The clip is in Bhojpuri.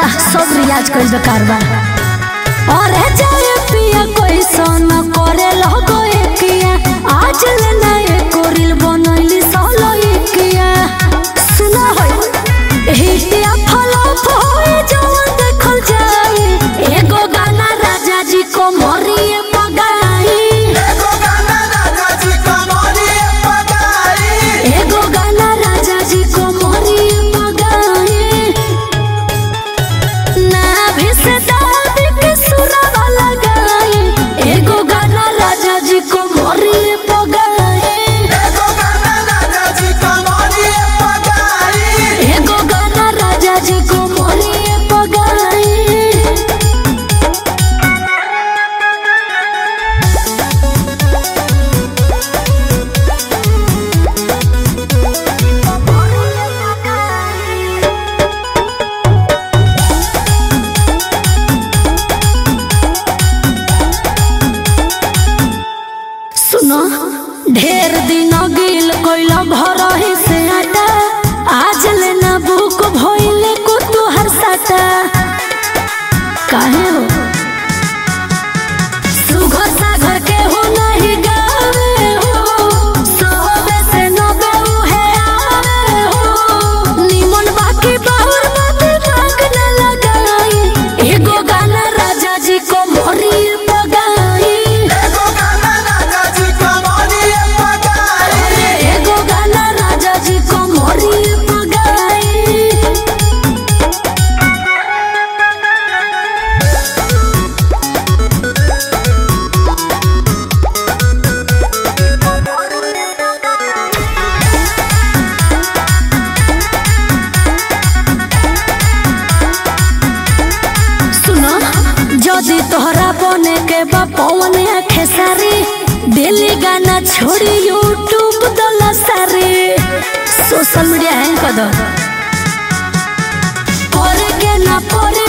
सब रियाज कइल बेकार बा और जाए पिया कोई सोना करे लगो एकिया आज ले ना एको रील बनैली सोलो एकिया सुना होय हिटिया फलप होए जवन देखल जाए एगो गाना राजा जी को मोरिए पगाई एगो गाना राजा जी कमरिए पगाई एगो गाना राजा जी को मोरिए पगाई ना भी से दाद के सुरवा लगाई एगो गाना राजा जी को मोरिए पगाई एगो गाना राजा जी कमरिए पगाई एगो गाना राजा जी को मोरिए पगाई सुनो ढेर दिन गिल कोइल घर ही से आटा आज लेना बुक भइले को तुहर साटा काहे हो सुघर सागर के हो नहीं गावे हो सोबे से नबे उहे आवे हो निमन बाकी बाहुर बाती भाग न लगाई एगो गाना राजा जी को मोरी पगाई एगो गाना राजा जी कमरिए पगाई एगो गाना राजा जी को मोरी पगाई सुनो जदि तोहरा बने के बा पवन आखे सारी डेली गाना छोड़ी यूट्यूब दला सारी सोशल मीडिया हैंग कर दो करे के ना पड़े